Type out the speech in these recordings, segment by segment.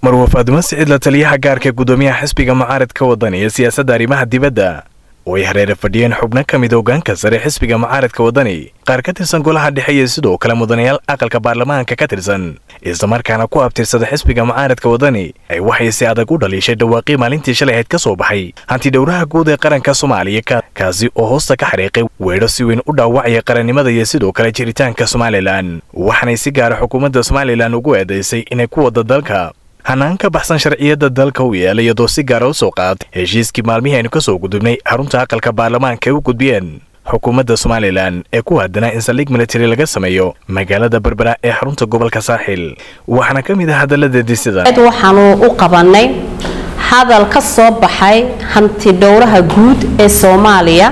marwa faadumo siciid la taliyaha gaarka gudoomiyaha xisbiga mucaaradka waddan iyo siyaasadda arrimaha dibadda oo ay hareere fadhiyeen xubno ka mid hogaanka sare xisbiga mucaaradka waddani qaar ka tirsan golaha dhexe iyo sidoo kale mudanayaal aqalka baarlamaanka ka tirsan islamarkaana ku abtirsada xisbiga mucaaradka waddani ay waxay si adag u dhaliishay dhawaaqii maalintii shalay ahayd ka soo baxay hanti dhowraha guud ee qaranka soomaaliya kaasi oo hoosta ka xariiqay weedho si weyn u dhaawacaya qarannimada iyo sidoo kale jiritaanka somalilan waxaanay si gaara xukuumadda somalilan ugu eedaysay inay ku wadda dalka hanaan ka baxsan sharciyadda dalka u yeelay iyadoo si gaara u soo qaad heshiiskii maalmihii aynu ka soo gudubnay xarunta aqalka baarlamaanka ay u gudbiyeen xukuumadda somalilan ee ku haddanaa in saldhig militari laga sameeyo magaalada berbera ee xarunta gobolka saaxil waxaana ka mid ah hadalladeedii sida waxaanu u qabannay hadal ka soo baxay hanti dhowraha guud ee soomaaliya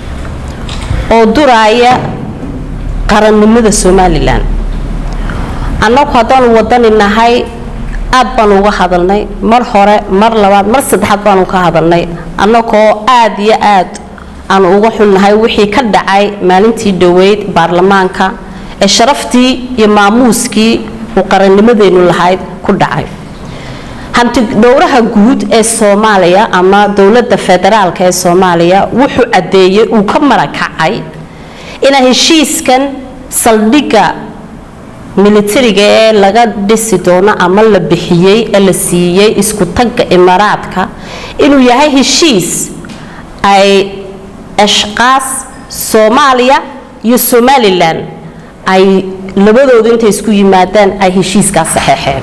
oo duraaya qarannimada somalilan annagu haddaanu wadani nahay aad baanu uga hadalnay mar hore mar labaad mar saddexaad baanu ka hadalnay annagoo aad iyo aad aanu uga xunnahay wixii ka dhacay maalintii dhoweyd baarlamaanka ee sharaftii iyo maamuuskii uu qarannimadeennu lahayd ku dhacay hanti dhowraha guud ee soomaaliya ama dowladda federaalka ee soomaaliya wuxuu caddeeyey uu ka marakacay inaa heshiiskan saldhigga militariga ee laga dhisi doono ama la bixiyey ee la siiyey isku tagga imaaraadka inuu yahay heshiis ay ashqaas soomaaliya iyo somalilan ay labadoodu intay isku yimaadaan ay heshiiskaas saxeexeen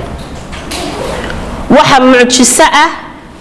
waxa mucjiso ah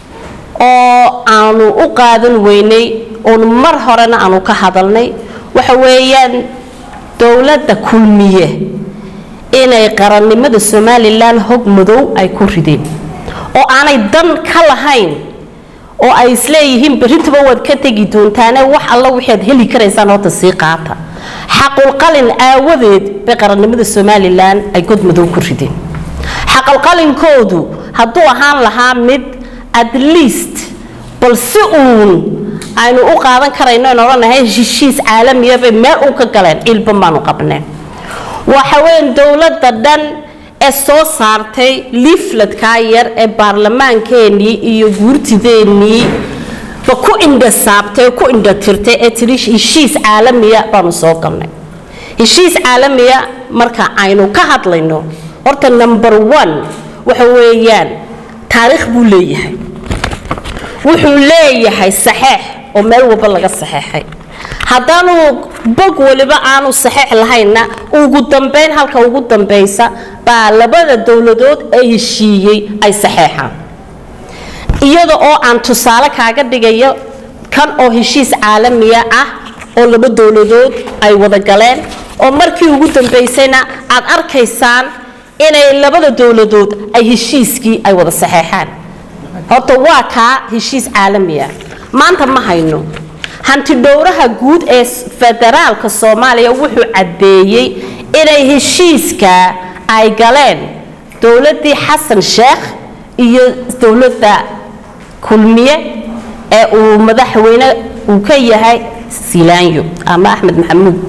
oo aanu u qaadan weynay oon mar horena aanu ka hadalnay waxa weeyaan dowladda kulmiye inay qarannimada somalilan hog madow ay ku rideen oo aanay dan ka lahayn oo ay isleeyihiin berrintaba waad ka tegi doontaane wax alla waxaad heli karaysaan horta sii qaata xaqulqalin aawadeed bay qarannimada somalilan ay god madow ku rideen xaqulqalinkoodu hadduu ahaan lahaa mid at least bal si uun aynu u qaadan karayno in odhanahay heshiis caalamiya bay meel uun ka galeen ilban baanu qabneen waxa weyan dowladda dhan ee soo saartay liifladkaa yar ee baarlamaankeenii iyo guurtideennii ba ku indhasaabtay ku indhatirtay ee tiri heshiis caalamiya baanu soo galnay heshiis caalamiya marka aynu ka hadlayno horta number one waxa weeyaan taariikh buu leeyahay wuxuu leeyahay saxeex oo meel walba laga saxeexay haddaanu bog waliba aanu saxeex lahaynna ugu dambayn halka ugu dambaysa baa labada dowladood ee heshiiyey ay saxeexaan iyada oo aan tusaale kaaga dhigayo kan oo heshiis caalamiya ah oo laba dowladood ay wada galeen oo markii ugu dambaysayna aad arkaysaan inay labada dowladood ay heshiiskii ay wada saxeexaan horta waa kaa heshiis caalamiya maanta ma hayno hanti dhowraha guud ee federaalka soomaaliya wuxuu caddeeyey inay heshiiska ay galeen dowladdii xasan sheekh iyo dowladda kulmiye ee uu madaxweyne uu ka yahay silaanyo ama axmed maxamuud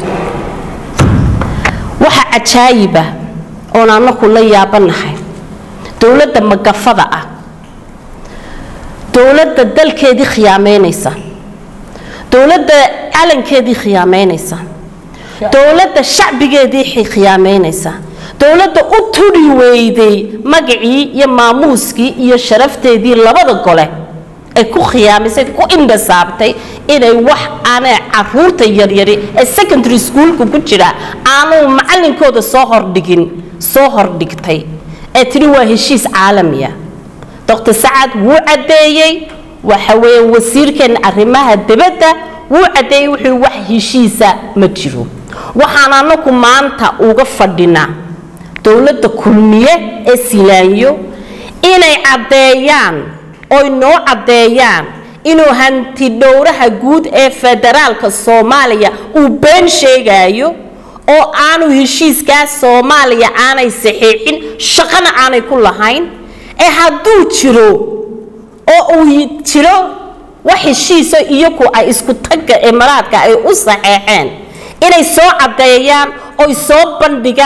waxa cajaayiba oon anaku la yaabanahay dowladda magafada ah dowladda dalkeedii khiyaameynaysa dowladda calankeedii khiyaameynaysa dowladda shacbigeedii khiyaameynaysa dowladda u turi weyday magacii iyo maamuuskii iyo sharafteedii labada gole ay ku khiyaamisay ku indhasaabtay inay wax aanay caruurta yaryari ee secondary schoolka ku jira aanu macalinkooda soo hordhigin soo hordhigtay ee tiri waa heshiis caalamiya doctor sacad wuu caddeeyey waxa weeye wasiirkeena arrimaha dibadda wuu caddeeyey wuxuu wax heshiisa ma jiro waxaan anaku maanta uga fadhinaa dowladda kulmiye ee silaanyo inay caddeeyaan oy noo caddeeyaan inuu hanti dhowraha guud ee federaalka soomaaliya uu been sheegaayo oo aanu heshiiskaas soomaaliya aanay saxiixin shaqana aanay ku lahayn ee hadduu jiro oo uu jiro wax heshiisa iyagu ay isku tagga imaraadka ay u saxeexeen inay soo caddeeyaan oy soo bandhigaan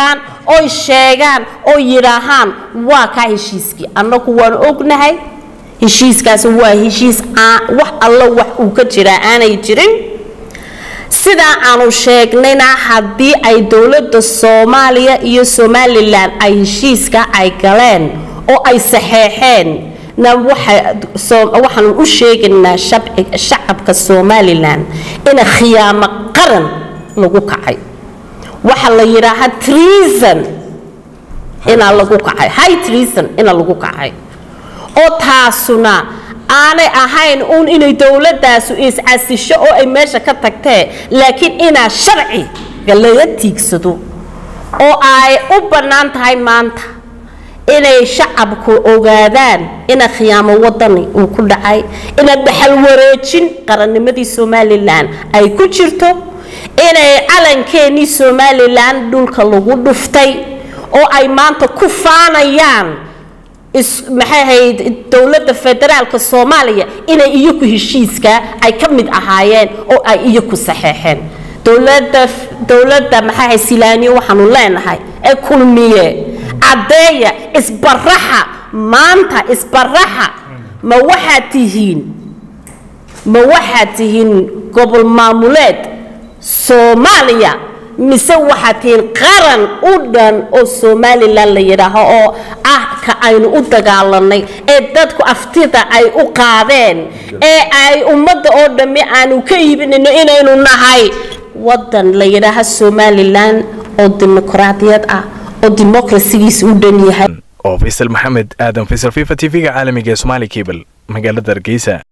oy sheegaan oo yidhaahaan waa kaa heshiiskii annagu waan ognahay heshiiskaasi waa heshiis wax allo wax uu ka jiraa aanay jirin sidaa aanu sheegnayna haddii ay dowladda soomaaliya iyo somalilan ay heshiiska ay galeen oo ay saxeexeen na waxaanu u sheegaynaa shacabka somalilan ina khiyaamo qaran lagu kacay waxaa la yidhaahaa treason inaa lagu kacay high treason ina lagu kacay oo taasuna aanay ahayn uun inay dowladaasu iscasisho oo ay meesha ka tagtee laakiin inaa sharciga laga tiigsado oo ay u bannaan tahay maanta inay shacabku ogaadaan ina khiyaamo wadani uu ku dhacay ina dhaxal wareejin qarannimadii somalilan ay ku jirto inay calankeenii somalilan dhulka lagu dhuftay oo ay maanta ku faanayaan maxay ahayd dowladda federaalka soomaaliya inay iyaku heshiiska ay ka mid ahaayeen oo ay iyaku saxeexeen dowladda dowladda maxay ahayd silaaniyo waxaanu leenahay ee kulmiye caddeeya isbaraxa maanta isbaraxa ma waxaad tihiin ma waxaad tihiin gobol maamuleed soomaaliya mise waxaad tihiin qaran u dhan oo somalilan la yidhaaho oo ah ka aynu u dagaalanay ee dadku aftida ay u qaadeen ee ay ummadda oo dhammi aanu ka iibinayno inaynu nahay waddan la yidhaaha somalilan oo dimuqraadiyad ah oo dimuqrasigiisa u dhan yahay oo faysal maxamed aadan faysal fifa t v-ga caalamiga ee somaali cable magaalada hargeysa